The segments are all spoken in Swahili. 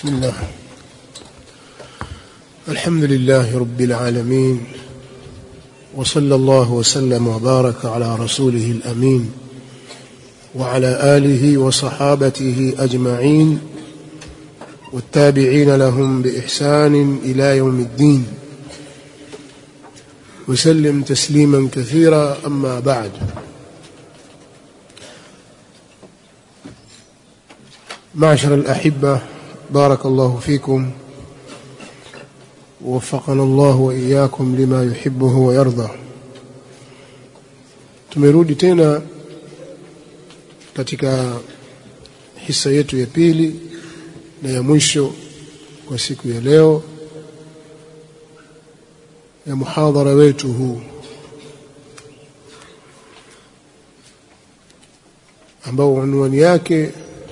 بسم الله الحمد لله رب العالمين وصلى الله وسلم وبارك على رسوله الامين وعلى اله وصحابته اجمعين والتابعين لهم باحسان الى يوم الدين وسلم تسليما كثيرا اما بعد معشر الاحبه بارك الله فيكم ووفقنا الله واياkum lima yuhibbuhu wa yarda tumerudi tena katika hisa yetu ya pili na ya mwisho kwa siku ya leo ya muhadhara wetu huu ambao unwani yake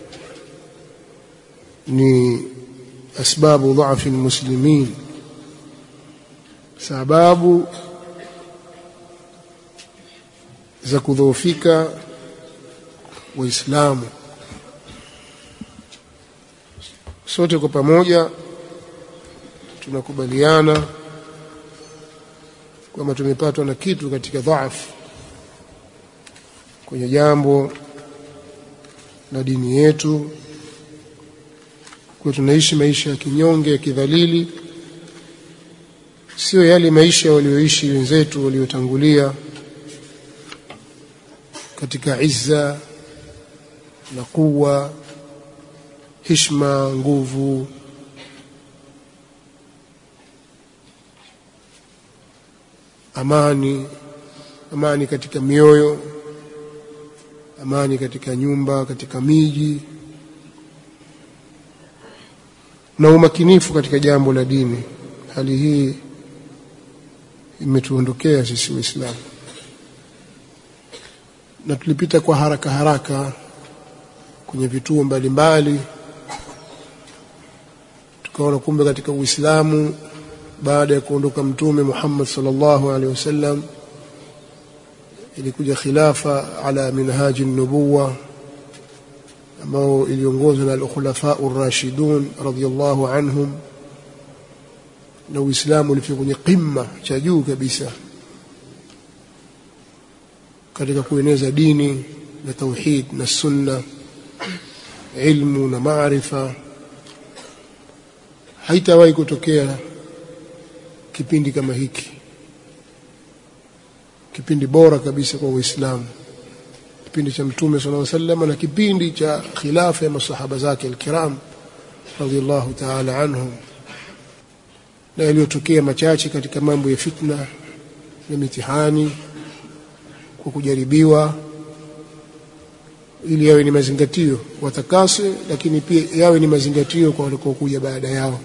ni asbabu dhaafi almuslimin sababu za kudhoofika waislamu sote kwa pamoja tunakubaliana kwamba tumepatwa na kitu katika dhaafu kwenye jambo la dini yetu kwa tunaishi maisha ya kinyonge ya kidhalili sio yale maisha walioishi wenzetu waliotangulia katika izza na kuwa hishma nguvu amani amani katika mioyo amani katika nyumba katika miji na umakinifu katika jambo la dini hali hii imetuondokea sisi waislamu na tulipita kwa haraka haraka kwenye vituo mbalimbali tukaona kumbe katika uislamu baada ya kuondoka mtume Muhammad sallallahu alaihi wasallam ilikuja khilafa ala minhaji nubuwa ambao iliongozwa na al-khulafa ar-rashidun radiyallahu anhum na Uislamu ulifika kwenye qimma cha juu kabisa katika kueneza dini na tauhid na sunna ilmu na maarifa haitawahi kutokea kipindi kama hiki kipindi bora kabisa kwa Uislamu kipindi cha mtume sallallahu alaihi wasallam na kipindi cha khilafa ya masahaba zake alkiram radiyallahu ta'ala anhum na yaliyotokea machache katika mambo ya fitna na mitihani kwa kujaribiwa ili yawe ni mazingatio watakase lakini pia yawe ni mazingatio kwa walikokuja baada yao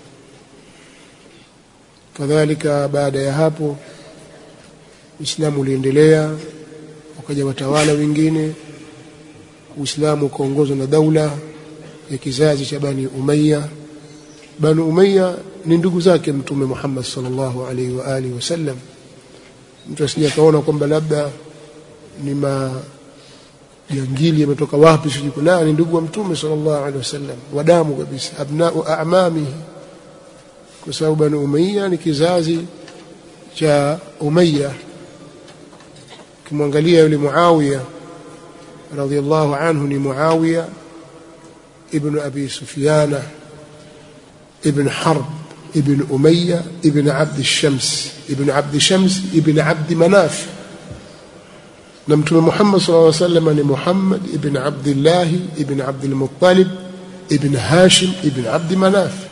kadhalika baada ya hapo Uislamu uliendelea wakaja watawala wengine Uislamu ukaongozwa na daula ya kizazi cha Bani Umayya Bani Umayya ni ndugu zake Mtume Muhammad sallallahu alaihi wa alihi wasallam mtu asije kaona kwamba labda ni majangili yametoka wapi sijui la ni ndugu wa Mtume sallallahu alaihi wasallam wadamu kabisa abnau a'mamihi kwa sababu Bani Umayya ni kizazi cha Umayya kimwangalia yule Muawiya radhiallahu anhu ni Muawiya ibn Abi Sufyana ابن حرب ابن أمية ابن عبد الشمس ابن عبد شمس ابن عبد مناف نمتم محمد صلى الله عليه وسلم محمد ابن عبد الله ابن عبد المطلب ابن هاشم ابن عبد مناف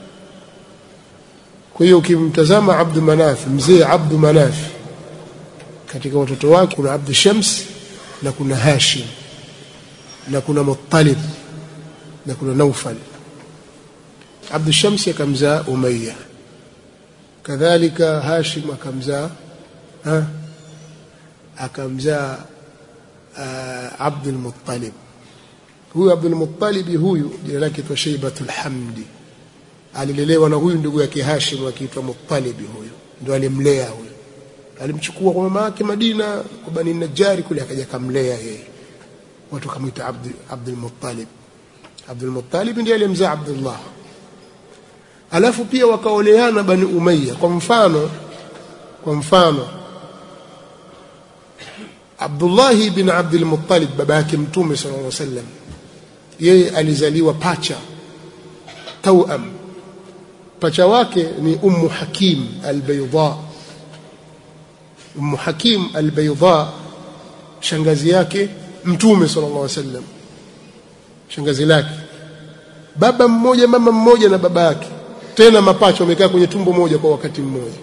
kwa hiyo ukimtazama Abdu Manaf mzee Abdu Manaf katika watoto wake kuna Abdu Shams na kuna Hashim na kuna Muttalib na kuna Naufal Abdu Shams akamzaa Umayya kadhalika Hashim akamzaa ha akamzaa uh, Abdul Muttalib huyu Abdul Muttalib huyu jina lake ni Shaybatul Hamdi alilelewa na huyu ndugu yake Hashim akiitwa Muttalib huyu ndio alimlea huyu alimchukua kwa mama yake Madina kwa Bani Najari kule akaja kamlea yeye watu kamwita Abdul Abdul Muttalib Abdul Muttalib ndiye aliyemzaa Abdullah alafu pia wakaoleana bani umayya kwa mfano kwa mfano Abdullah bin Abdul Muttalib baba yake mtume sallallahu alaihi wasallam yeye alizaliwa pacha tauam pacha wake ni ummu hakim albayda ummu hakim albayda shangazi yake mtume sallallahu alaihi wasallam shangazi lake baba mmoja mama mmoja na baba yake tena mapacha wamekaa kwenye tumbo moja kwa wakati mmoja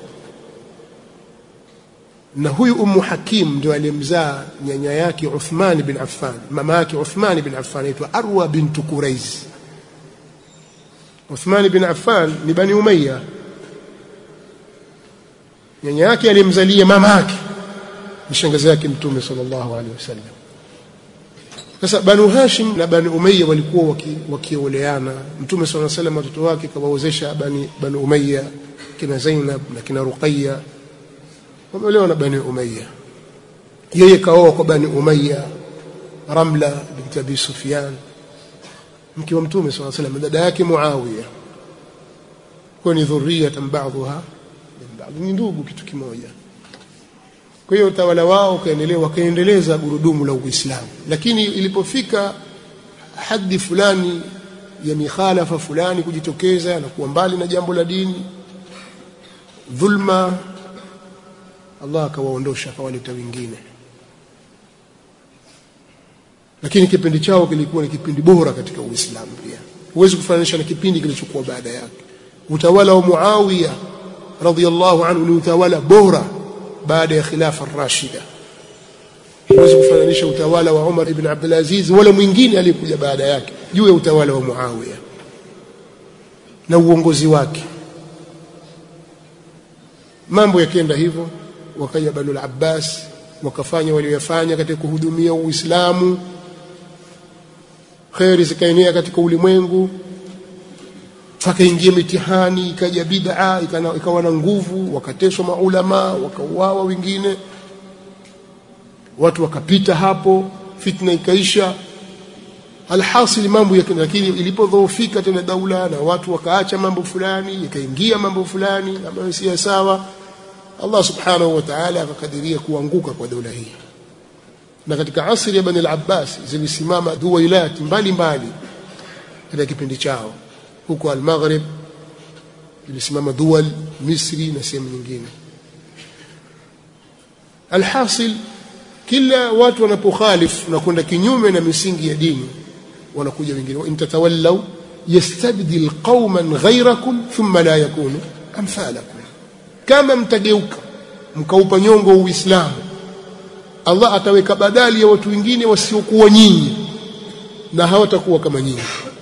na huyu ummu hakim ndio aliyemzaa nyanya yake Uthman bin Affan mama yake Uthman bin Affan anaitwa Arwa bint Quraiz Uthman bin Affan ni bani Umayya nyanya yake aliyemzalia mama yake ni shangazi yake mtume sallallahu alaihi wasallam sasa banu Hashim na bani Umayya walikuwa wakioleana waki mtume sallallahu alaihi wasallam watoto wake kawaozesha bani bani Umayya kina Zainab na kina Ruqayya wameolewa na bani Umayya yeye kaoa kwa bani Umayya Ramla binti Abi Sufyan mke wa mtume sallallahu alaihi wasallam dada yake Muawiya kwa ni dhurriyatan ba'dha min ba'd ni ndugu kitu kimoja kwa hiyo utawala wao ukaendelea wakaendeleza gurudumu la Uislamu lakini ilipofika hadi fulani ya mikhalafa fulani kujitokeza na kuwa mbali na jambo la dini dhulma Allah akawaondosha akawaleta wengine lakini kipindi chao kilikuwa ni kipindi bora katika Uislamu pia huwezi kufananisha na kipindi kilichokuwa baada yake utawala wa Muawiya radhiyallahu anhu ni utawala bora baada ya khilafa rashida huwezi kufananisha utawala wa Umar ibn Abdul Aziz wala mwingine aliyekuja baada yake juu ya utawala wa Muawiya na uongozi wake mambo yakienda hivyo wakaja Banu al-Abbas wakafanya waliyofanya katika kuhudumia Uislamu khairi zikaenea katika ulimwengu fakaingia mitihani ikaja bid'a ikawa na nguvu wakateswa maulama wakauawa wengine watu wakapita hapo fitna ikaisha alhasil mambo yake lakini ilipodhoofika tena daula na watu wakaacha mambo fulani ikaingia mambo fulani ambayo si sawa Allah subhanahu wa ta'ala akakadiria kuanguka kwa daula hii na katika asri ya Bani al-Abbas zilisimama duwailat mbalimbali katika kipindi chao huko al-Maghrib zilisimama duwal Misri na sehemu nyingine alhasil kila watu wanapokhalif na kwenda kinyume na misingi ya dini wanakuja wengine in tatawallaw yastabdil qauman ghayrakum thumma la yakunu amthalakum kama mtageuka mkaupa nyongo uislamu Allah ataweka badali ya watu wengine wasiokuwa nyinyi na hawatakuwa kama nyinyi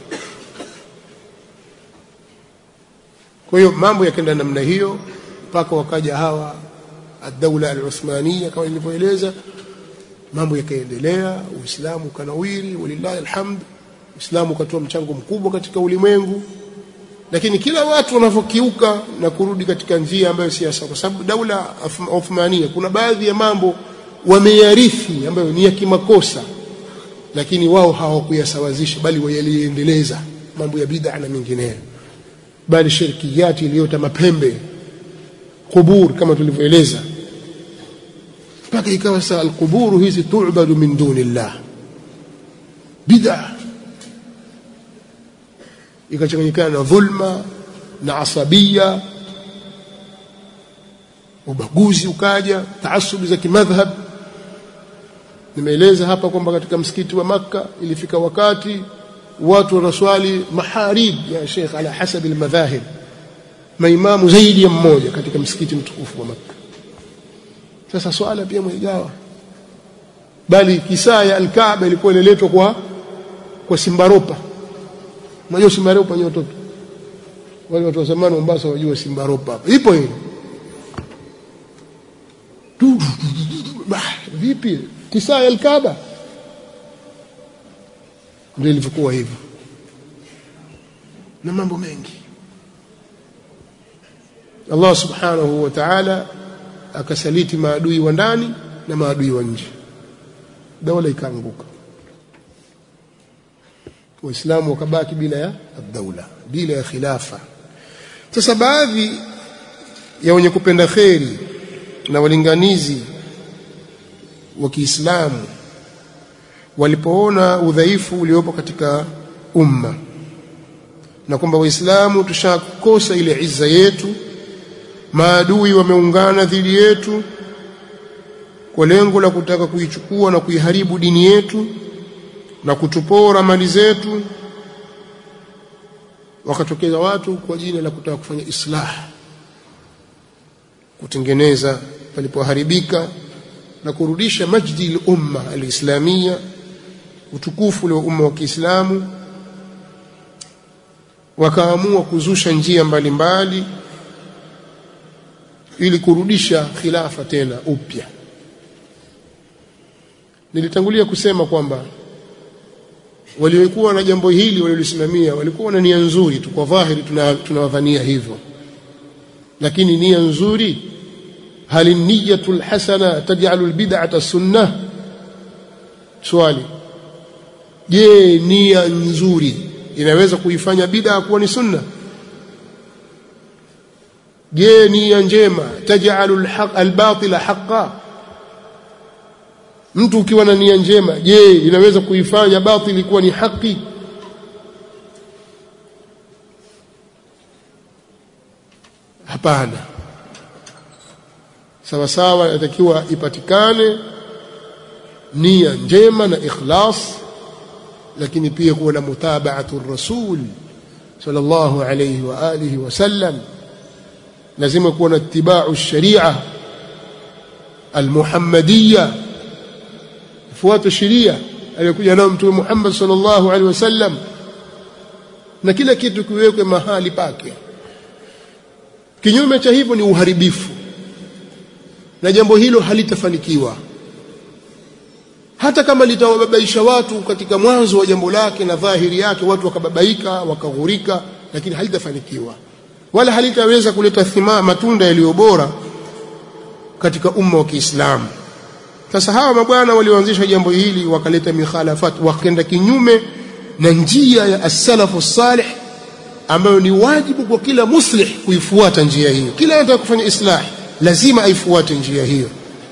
kwa hiyo mambo yakaenda namna hiyo mpaka wakaja hawa ad-daula al-Uthmaniya kama nilivyoeleza mambo yakaendelea uislamu kanawiri walillahi alhamd uislamu ukatoa mchango mkubwa katika ulimwengu lakini kila watu wanavyokiuka na kurudi katika njia ambayo si sawa kwa sababu daula Uthmania kuna baadhi ya mambo wameyarithi ambayo ni ya kimakosa lakini wao hawakuyasawazisha bali wayaliendeleza mambo ya bid'a na mengineyo bali shirkiyati iliyota mapembe kubur kama tulivyoeleza mpaka ikawa saa alquburu hizi tu'badu min dunillah bid'a ikachanganyikana na dhulma na asabia ubaguzi ukaja taasubi za kimadhhab nimeeleza hapa kwamba katika msikiti wa Makka ilifika wakati watu wanaswali maharib ya Sheikh ala hasabi almadhahib maimamu zaidi ya mmoja katika msikiti mtukufu wa Makka sasa swala pia mwigawa bali kisaa ya alkaaba ilikuwa inaletwa kwa kwa simbaropa unajua simbaropa ni watoto wale watu wa zamani Mombasa wajua simbaropa ipo hiyo vipi kisaa ya alkaaba ndio ilivyokuwa hivyo na mambo mengi Allah subhanahu wa ta'ala akasaliti maadui wa ndani na maadui wa nje daula ikaanguka waislamu wakabaki bila ya daula bila ya khilafa sasa baadhi ya wenye kupenda kheri na walinganizi wa Kiislamu walipoona udhaifu uliopo katika umma na kwamba waislamu tushakosa ile izza yetu maadui wameungana dhidi yetu kwa lengo la kutaka kuichukua na kuiharibu dini yetu na kutupora mali zetu wakatokeza watu kwa jina la kutaka kufanya islah kutengeneza palipoharibika na kurudisha majdi al-umma al-islamia utukufu wa umma wa Kiislamu wakaamua kuzusha njia mbalimbali mbali, ili kurudisha khilafa tena upya nilitangulia kusema kwamba waliokuwa na jambo hili waliolisimamia walikuwa na nia nzuri tu kwa dhahiri tunawadhania tuna hivyo lakini nia nzuri hal niyatu alhasana taj'alu albid'ata sunnah swali je nia nzuri inaweza kuifanya bid'a kuwa ni sunna je nia njema taj'alu albatila haqqan mtu ukiwa na nia njema je inaweza kuifanya batili kuwa ni haki hapana sawa sawa inatakiwa ipatikane nia njema na ikhlas lakini pia kuwa na mutabaatu rasul sallallahu alayhi wa alihi wasallam lazima kuwa na itibau sharia almuhammadiyya fuata sheria aliyokuja nayo mtume Muhammad sallallahu alaihi wasallam na kila kitu kiwekwe mahali pake kinyume cha hivyo ni uharibifu na jambo hilo halitafanikiwa hata kama litawababaisha watu katika mwanzo wa jambo lake na dhahiri yake watu wakababaika wakaghurika lakini halitafanikiwa wala halitaweza kuleta thima matunda yaliyo bora katika umma wa Kiislamu sasa hawa mabwana walioanzisha jambo hili wakaleta mikhalafat wakaenda kinyume na njia ya as-salafu salih ambayo ni wajibu kwa kila muslih kuifuata njia hiyo kila anataka kufanya islah lazima aifuate njia hiyo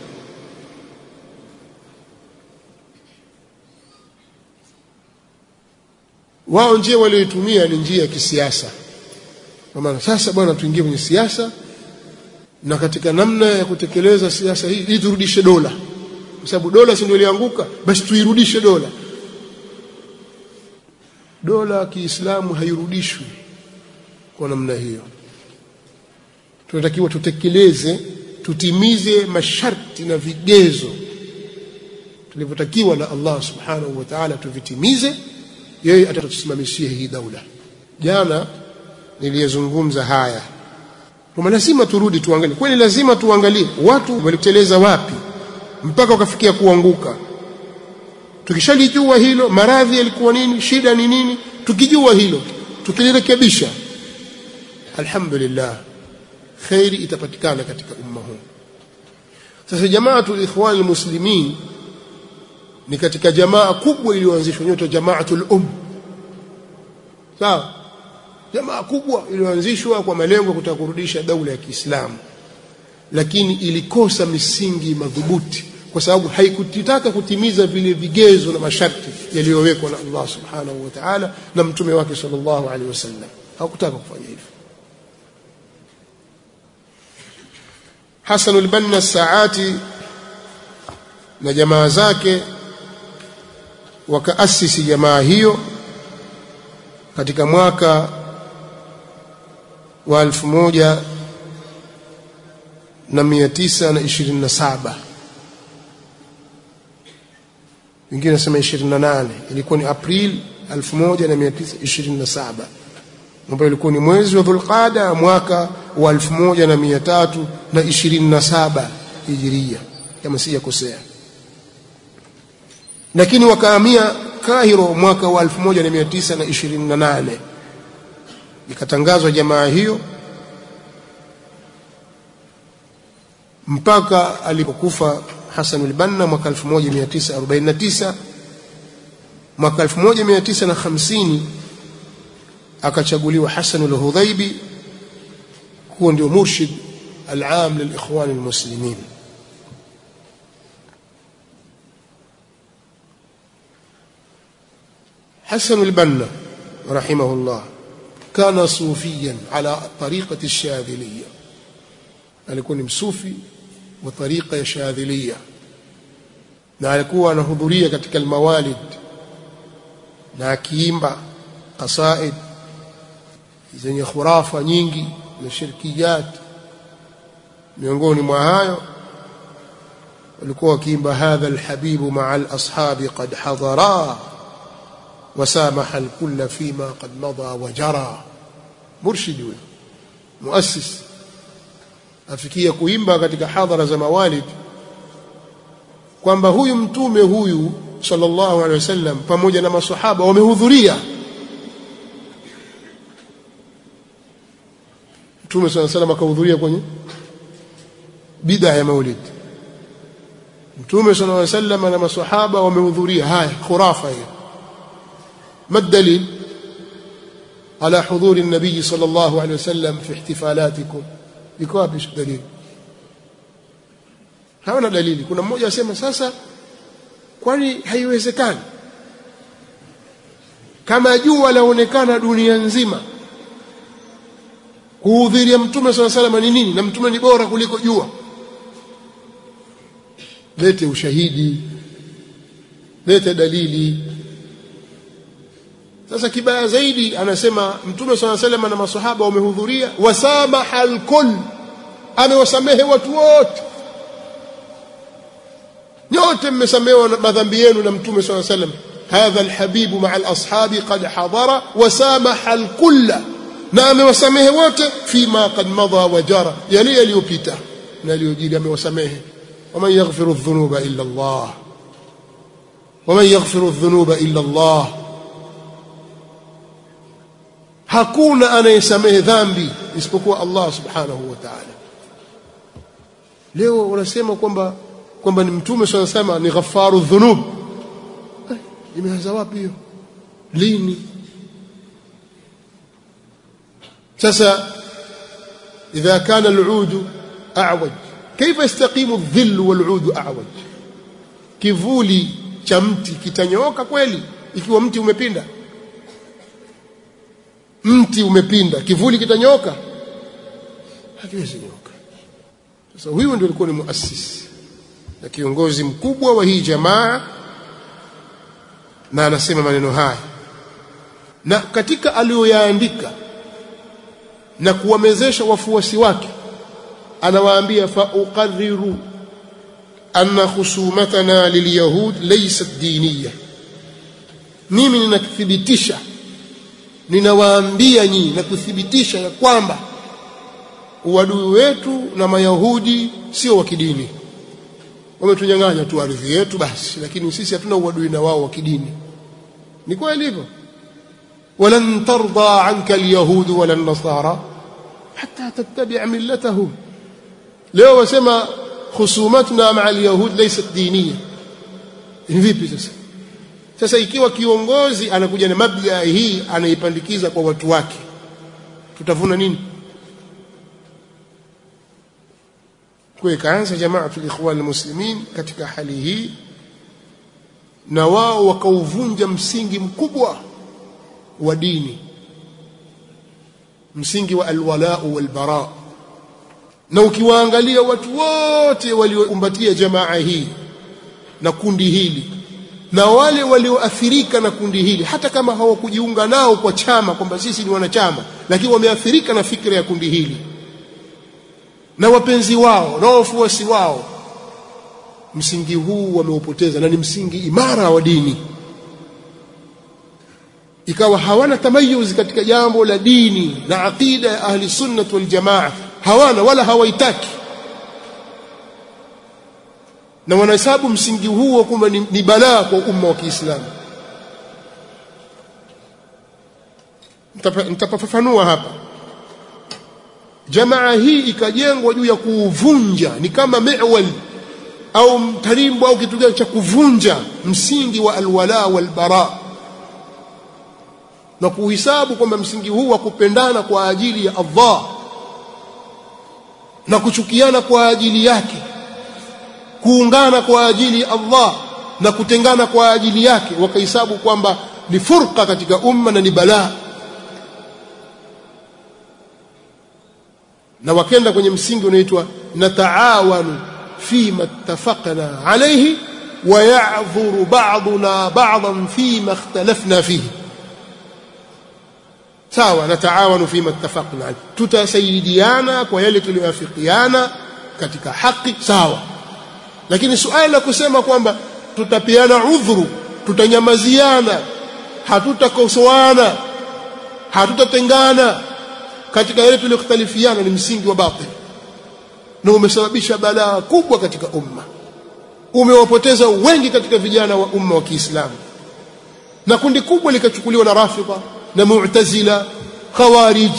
wao njia walioitumia ni njia ya kisiasa kwa maana sasa bwana tuingie kwenye siasa na katika namna ya kutekeleza siasa hii ili turudishe dola kwa sababu dola si ndio ilianguka basi tuirudishe dola dola kiislamu hairudishwi kwa namna hiyo tunatakiwa tutekeleze tutimize masharti na vigezo tulivyotakiwa na Allah subhanahu wa ta'ala tuvitimize yeye atatusimamishia hii daula jana niliyezungumza haya kwa lazima turudi tuangalie kwani lazima tuangalie watu waliteleza wapi mpaka wakafikia kuanguka tukishalijua hilo maradhi yalikuwa nini shida ni nini tukijua hilo tukilirekebisha alhamdulillah khairi itapatikana katika umma huu sasa jamaatul ikhwan almuslimin ni katika jamaa kubwa iliyoanzishwa inaitwa jamaatul um sawa jamaa kubwa iliyoanzishwa kwa malengo ya kutaka kurudisha daula ya Kiislamu lakini ilikosa misingi madhubuti kwa sababu haikutaka kutimiza vile vigezo na masharti yaliyowekwa na Allah subhanahu wa ta'ala na mtume wake sallallahu alaihi wasallam hakutaka kufanya hivyo Hasan al-Banna Saati na jamaa zake wakaasisi jamaa hiyo katika mwaka wa elfu moja na mia tisa na ishirini na saba wengine nasema ishirini na nane ilikuwa ni April elfu moja na mia tisa ishirini na saba ambayo ilikuwa ni mwezi wa Dhulqada mwaka wa elfu moja na mia tatu na ishirini na saba hijiria kama sijakosea lakini wakahamia Kahiro mwaka wa 1928 ikatangazwa jamaa hiyo mpaka alipokufa Hassan al-Banna mwaka 1949 mwaka 1950 akachaguliwa Hassan al-Hudhaibi huo ndio murshid al-aam lil-ikhwan al-muslimin حسن البنا رحمه الله كان صوفيا على طريقة الشاذلية alikuwa ni msufi wa tariqa ya shadhilia na alikuwa anahudhuria katika almawalid na akiimba qasaid zenye khurafa nyingi na shirkiyat miongoni mwa hayo walikuwa wakiimba hadha alhabibu maa alashabi qad hadara وسامح الكل فيما قد مضى وجرى مرشد huyo muassis afikia kuimba katika hadhara za mawalid kwamba huyu mtume huyu sallallahu alaihi wasallam pamoja na maswahaba wamehudhuria mtume sallallahu alaihi wasallam akahudhuria kwenye bid'a ya maulid mtume sallallahu alaihi wasallam na maswahaba wamehudhuria haya khurafa hiyo ما الدليل على حضور النبي صلى الله عليه وسلم في احتفالاتكم iko wapi dalili hawana dalili kuna mmoja asema sasa kwani haiwezekani kama jua laonekana dunia nzima kuhudhuria mtume swalla salama ni nini na mtume ni bora kuliko jua lete ushahidi lete dalili sasa kibaya zaidi anasema mtume swalla sallam na maswahaba wamehudhuria wasamaha alkull amewasamehe watu wote nyote mmesamehewa madhambi yenu na mtume swalla sallam hadha alhabibu maa alashabi qad hadara wasamaha alkull na amewasamehe wote fima qad madha wa jara yale yaliyopita na yaliyojiri amewasamehe waman yaghfiru dhunuba illa Allah waman yaghfiru dhunuba illa Allah hakuna anayesamehe dhambi isipokuwa Allah subhanahu wa ta'ala leo wanasema kwamba kwamba ni mtume swalla sema ni ghafaru dhunub imeanza wapi hiyo lini sasa idha kana al'ud a'waj kaifa yastaqimu adh-dhill wal-'ud a'waj kivuli cha mti kitanyooka kweli ikiwa mti umepinda mti umepinda kivuli kitanyoka hakiwezi nyoka sasa huyu ndio alikuwa ni muasisi na kiongozi mkubwa wa hii jamaa na anasema maneno haya na katika aliyoyaandika na kuwamezesha wafuasi wake anawaambia fa uqarriru anna khusumatana lilyahud laysat diniya mimi ninathibitisha ninawaambia nyinyi na kuthibitisha ya kwamba uadui wetu na mayahudi sio wa kidini wametunyang'anya tu ardhi yetu basi lakini sisi hatuna uadui na wao wa kidini ni kweli hivyo walan tarda anka alyahud wala nasara hatta tattabi'a millatahum leo wasema khusumatuna ma'a alyahud laysat diniya ni vipi sasa sasa ikiwa kiongozi anakuja na mabda hii anaipandikiza kwa watu wake tutavuna nini kwa ikaanza jamaatul ikhwan almuslimin katika hali hii na wao wakauvunja msingi mkubwa wa dini msingi wa alwala walbara na ukiwaangalia watu wote waliokumbatia jamaa hii na kundi hili na wale walioathirika na kundi hili hata kama hawakujiunga nao kwa chama kwamba sisi ni wanachama lakini wameathirika na fikra ya kundi hili na wapenzi wao na wafuasi wao msingi huu wameupoteza na ni msingi imara wa dini ikawa hawana tamayuz katika jambo la dini na aqida ya ahli sunnah wal jamaa hawana wala hawaitaki na wanahesabu msingi huo kwamba ni, ni balaa kwa umma wa Kiislamu nitapafafanua hapa jamaa hii ikajengwa juu ya kuuvunja ni kama miwal au mtarimbo au kitu gani cha kuvunja msingi wa alwala walbara na kuhisabu kwamba msingi huu wa kupendana kwa ajili ya Allah na kuchukiana kwa ajili yake kuungana kwa ajili ya Allah na kutengana kwa ajili yake wakahesabu kwamba ni furqa katika umma na ni balaa na wakenda kwenye msingi unaitwa nataawanu fima ittafaqna alayhi wa ya'dhuru ba'duna ba'dan fima ikhtalafna fihi sawa nataawanu fima ittafaqna alayhi tutasaidiana kwa yale tuliyoafikiana katika haki sawa lakini suala la kusema kwamba tutapeana udhuru tutanyamaziana hatutakosoana hatutatengana katika yale tuliyokhtalifiana ni msingi wa batil na umesababisha balaa kubwa katika umma umewapoteza wengi katika vijana wa umma wa Kiislamu na kundi kubwa likachukuliwa na Rafidha na Mu'tazila Khawarij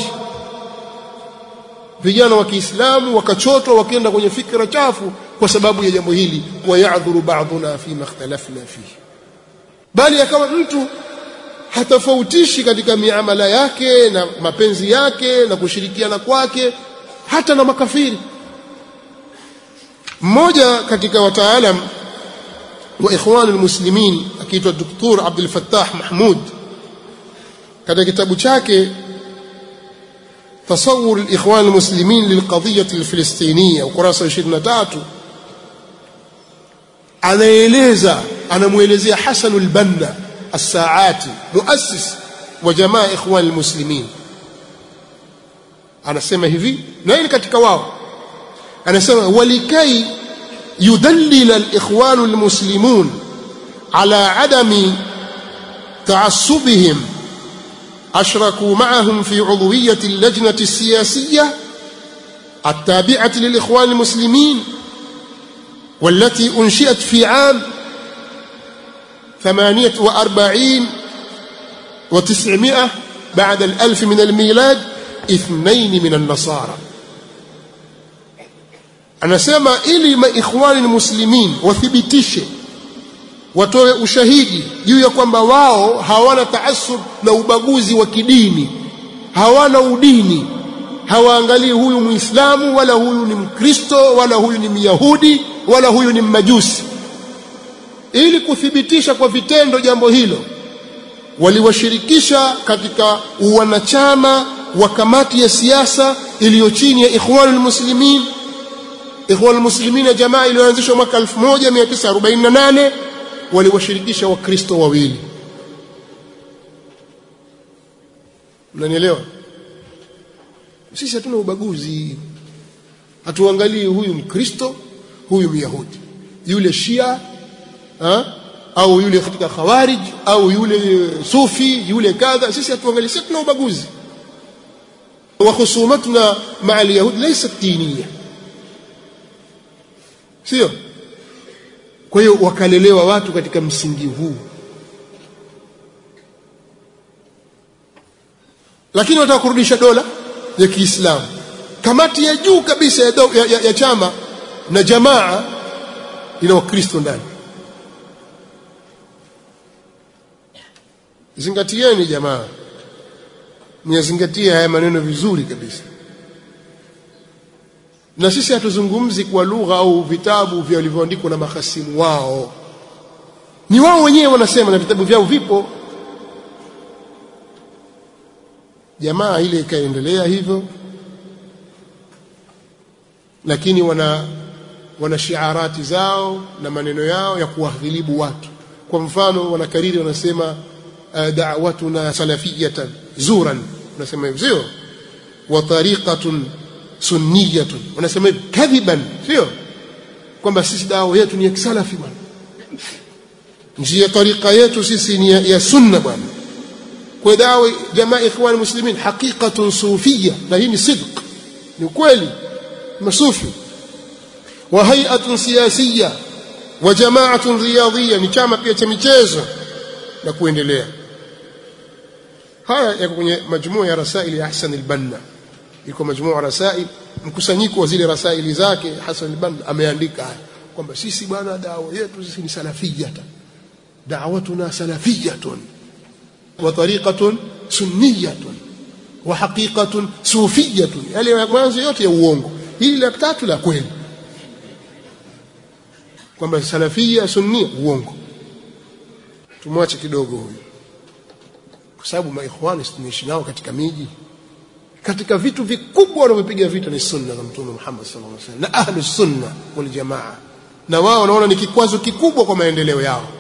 vijana wa Kiislamu wakachotwa wakienda kwenye fikra chafu kwa sababu ya jambo hili wa ya'dhuru ba'duna fi makhtalafna fihi bali akawa mtu hatofautishi katika miamala yake na mapenzi yake na kushirikiana kwake hata na makafiri mmoja katika wataalam wa ikhwan almuslimin akiitwa Dr. Abdul Fattah Mahmud katika kitabu chake تصور الإخوان المسلمين للقضية الفلسطينية ukurasa 23 anaeleza anamuelezea Hasan al-Banna الساعاتي مؤسس وجماعة إخوان المسلمين anasema hivi na hii katika wao anasema walikai yudallil al-ikhwan al-muslimun ala adami ta'assubihim ashraku ma'ahum fi 'udwiyyati al-lajnati as-siyasiyyah التابعة للإخوان المسلمين والتي أنشئت في عام ثمانية وأربعين وتسعمائة بعد الألف من الميلاد اثنين من النصارى anasema ili maikhwani muslimin wathibitishe watoe ushahidi juu ya kwamba wao hawana taasub na ubaguzi wa kidini hawana udini hawaangalii huyu muislamu wala huyu ni mkristo wala huyu ni myahudi wala huyu ni mmajusi ili kuthibitisha kwa vitendo jambo hilo waliwashirikisha katika uwanachama wa kamati ya siasa iliyo chini ya Ikhwanul Muslimin Ikhwanul Muslimin ya jamaa iliyoanzishwa mwaka 1948 waliwashirikisha wakristo wawili Unanielewa Sisi hatuna ubaguzi hatuangalii huyu mkristo huyu myahudi yule shia ha? au yule katika khawarij au yule sufi yule kadha sisi hatuangalii sisi tuna ubaguzi wa khusumatuna maa alyahud laysat diniya sio kwa hiyo wakalelewa watu katika msingi huu lakini wataka kurudisha dola ya Kiislamu kamati ya juu kabisa ya, ya, ya, ya chama na jamaa ina wakristo ndani zingatieni jamaa myazingatie haya maneno vizuri kabisa na sisi hatuzungumzi kwa lugha au vitabu vilivyoandikwa na mahasimu wao ni wao wenyewe wanasema na vitabu vyao vipo jamaa ile ikaendelea hivyo lakini wana wana shiarati zao na maneno yao ya kuwaghilibu watu kwa mfano wanakariri wanasema uh, da'watuna salafiyatan zuran wanasema hivyo sio wa tariqatun sunniyatun wanasema hivyo kadhiban sio kwamba sisi dawa yetu ni ya kisalafi bwana njia tariqa yetu sisi ni ya, ya sunna bwana kwa dawa jamaa ikhwan muslimin haqiqatun sufiyya na hii ni sidq ni kweli masufi wa hay'atun siyasiyya wa jama'atun riyadhiyya ni chama pia cha michezo na kuendelea haya yako kwenye majmua ya rasaili ya Hassan al-Banna iko majmua rasail mkusanyiko wa zile rasaili zake Hassan al-Banna ameandika haya kwamba sisi bwana dawa yetu sisi ni salafiyata da'watuna salafiyatun wa tariqatun sunniyatun wa haqiqatun sufiyatun yale mwanzo yote ya uongo hili la tatu la kweli kwamba salafia sunnia uongo tumwache kidogo huyu kwa sababu maikhwani tunaishi nao katika miji katika vitu vikubwa wanavyopiga vita ni sunna za mtume Muhammad sallallahu alaihi wasallam na ahlus sunna wal jamaa na wao wanaona ni kikwazo kikubwa kwa maendeleo yao